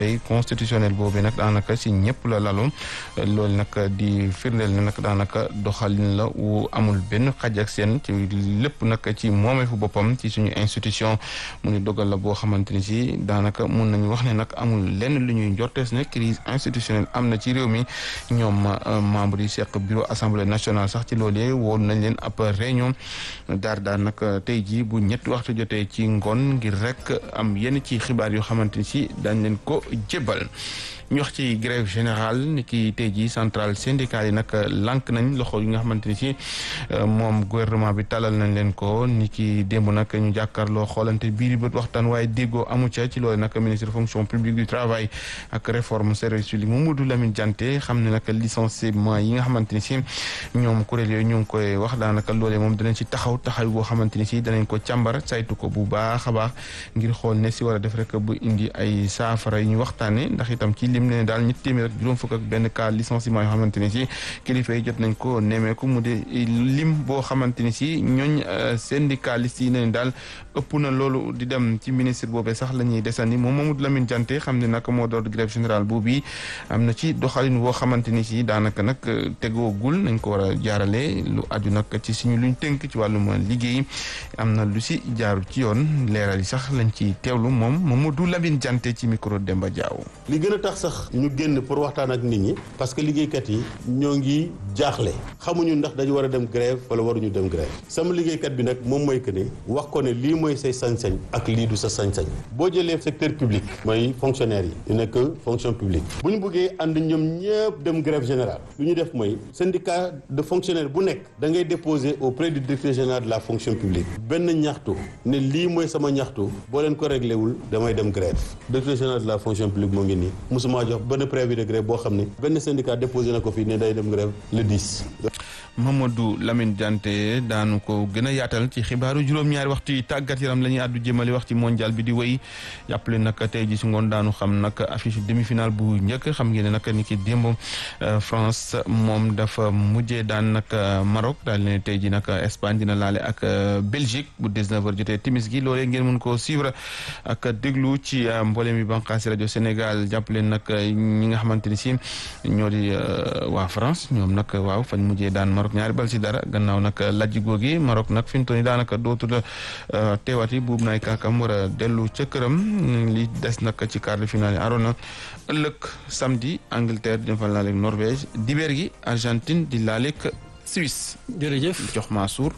constitutionnel boobu nag daanaka si ñëpp la lalu loolu nag di firndeel ne nag daanaka doxalin la wu amul benn xaj ak seen ci lépp nag ci moomeefu boppam ci suñu institution mu ni dogal la boo xamante ni si daanaka mun nañu wax ne nag amul lenn lu ñuy njortees ne crise institutionnelle am na ci réew mi ñoom membre yi seq bureau assemblée nationale sax ci loolee woon nañ leen ab réunion daar daar nag tey jii bu ñetti waxtu jotee ci ngoon ngir rek am yenn ci xibaar yoo xamante ni si dañ leen ko jébbal ñu wax ci grève générale ni ki tey jii centrale syndicale yi nag lànk nañ loxo yi nga xamante ni si moom gouvernement bi talal nañ leen ko ni ki démb nag ñu jàkkaarloo xoolante biir bët waxtaan waaye déggoo amu ca ci loolu nag ministre fonction publique du travail ak réforme service public Mamadou Lamine Dianté xam ne nag licenciement yi nga xamante ni si ñoom kuréel yooyu ñu ngi koy wax daanaka loolee moom danañ ci taxaw taxaw boo xamante ni si danañ ko càmbar saytu ko bu baax a baax ngir xool ne si war a def rek bu indi ay saafara yi ñu waxtaane ndax itam ci lim ne daal ñetti téeméer ak juróom fukk ak benn cas licenciement yoo xamante ni si kilifa yi jot nañ ko nemmeeku mu de lim boo xamante ni si ñooñ syndicaliste yi nañ daal ëpp na loolu di dem ci ministre boobee sax la ñuy desandi moom Mamadou Lamine Dianté xam ne nag moo door grève générale boobu am na ci doxalin boo xamante ni si daanaka nag tegoogul nañ ko war a jaarale lu aju nag ci suñu luñ tënk ci wàllum liggéey am na lu si jaaru ci yoon leeral yi sax lañ ci teewlu moom Mamadou Lamine Dianté ci micro Demba Diaw. li gën a tax sax ñu génn pour waxtaan ak nit ñi parce que liggéeykat yi ñoo ngi jaaxle xamuñu ndax dañu war a dem grève wala waruñu dem grève sama liggéeykat bi nag moom mooy que ne wax ko ne lii mooy say sañ-sañ ak lii du sa sañ-sañ boo jëlee secteur public mooy fonctionnaire yi ñu nekk fonction publique bu ñu bëggee ànd ñoom ñëpp dem grève générale lu ñu def mooy syndicat de fonctionnaire bu nekk da ngay déposer auprès du directeur général de la fonction publique benn ñaxtu ne lii mooy sama ñaxtu boo leen ko réglé wul damay dem grève directeur général de la fonction publique moo ngi nii musuma jox benn préavis de grève boo xam ne benn syndicat déposé na ko fii ne day dem grève le 10. Mamadou Lamine Dianté daanu ko gën a yaatal ci xibaaru juróom-ñaari waxtu yi tàggat yaram la ñuy àddu jëmale wax ci mondial bi di wéy jàppale nag tey ji si ngoon daanu xam nag affiche demi-finale bu njëkk xam ngeen ne nag ni ki démb France moom dafa mujjee daan nag Maroc daal ne tey ji nag Espagne dina laale ak Belgique bu 19h jotee timis gi loolee ngeen mën koo suivre ak déglu ci mboolem bi banqaasi rajo Sénégal jàppale nag ñi nga xamante ni si ñoo di waa France ñoom nag waaw fañ mujjee daan Maroc ñaari bal ci dara gannaaw nag lajj googi Maroc nag fi mu toll nii daanaka dootul teewati buubu naay kaakam war a dellu ca këram li des nag ci quart de finale yi aroon na ëllëg samedi Angleterre dina fa laaleeg Norvège dibeer gi Argentine di laaleeg Suisse. jërëjëf jox Mansour.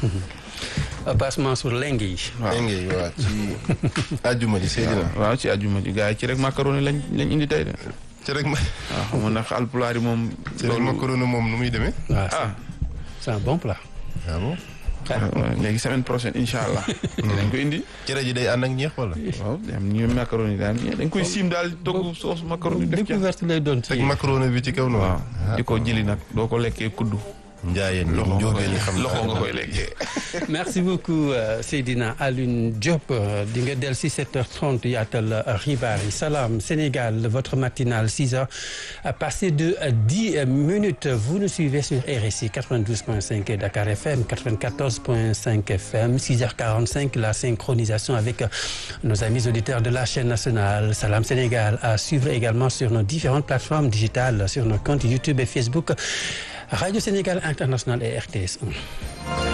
Passe Mansour lenge yi. waaw lenge yi waaw ci àjjuma ji Seydina. waaw ci àjjuma ji gars yi ci rek macaroni lañ lañ indi tey de. ci rek ma. waaw xam nga nag alpulaar yi moom. ci rek macaroni moom nu muy demee. ah c'est un bon plat. ah bon. léegi semaine prochaine incha allah. dañ ko indi. cere ji day ànd ak ñeex wala. waaw am ñu macaroni daal dañ koy siim daal togg soos macaroni def ca. découverte lay doon ci teg macaroni bi ci kaw noonu. waaw di ko jëli nag doo ko lekkee kuddu. njaayeen ñi loxo nga njóobeen ñi koy xam loxo nga koy lekkee. merci beaucoup euh, Seydina Alioune Diop di nga del si 7h30 yaatal xibaar yi Salam Sénégal votre matinale 6h passé de 10 minutes vous nous suivez sur RSI 92.5 et Dakar FM 94.5 FM 6h45 la synchronisation avec nos amis auditeurs de la chaîne nationale Salam Sénégal à suivre également sur nos différentes plateformes digitales sur nos comptes YouTube et Facebook Radio Sénégal International et RTS 1